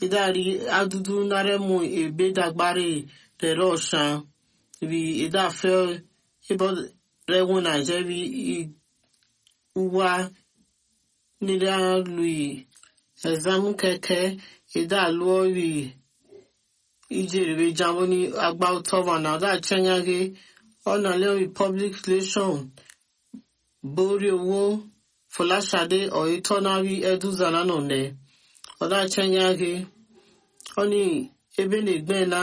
idari adudu naremu ebe dagbari rere ọshan bi idafe ibo rewu naije bi uwa nira lui exam keke idaluo bi ijeribe jambo ni agba utọba na ọdá chenyage ọ̀nà lẹ́yìn public relation borí owó fọláṣadé ọ̀yẹ́tọ́nárí ẹ̀dúzànà nọ̀nẹ́ ọ̀dà chenyage ọ̀nì ebe na-egbena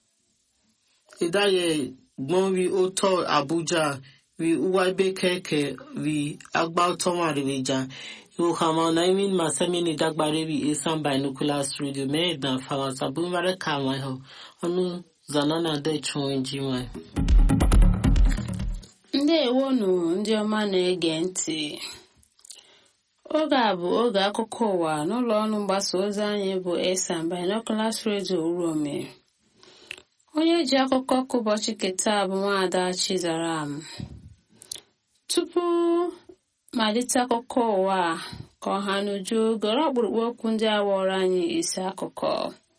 ìdáyẹ gbọ́n rí ó tọ́ àbújá rí uwa ebe kẹ̀kẹ́ rí agbá tọ́mà rí jà ìwòkàmọ́ ọ̀nà imin masẹ́mi ní dágbàrí rí esan binoculars radio mẹ́ẹ̀dán fáwọn sàbúrúmọ́rẹ́ kàwọn ẹ̀họ́ ọ̀nù zanana dẹ̀ chùn ẹ̀jì wọn. ndewonu ndị ọma na-ege ntị oge a bụ oge akụkọ ụwa n'ụlọ ọrụ mgbasa ozi anyị bụ esan binoculars radio urome onye ji akụkọ ka ụbọchị keta bụ nwaada chizaram tupu malite akụkọ ụwa ka ọha n'uju gọrọ ọkpụrụkpụ okwu ndị awọrọ anyị isi akụkọ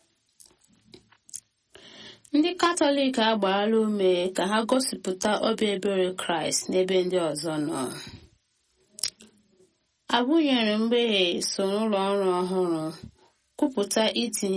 ndị katọlik agbaala ume ka ha gosipụta obi ebere kraịst n'ebe ndị ọzọ nọ abụnyere mgbeghe so n'ụlọ ọrụ ọhụrụ kwupụta itinye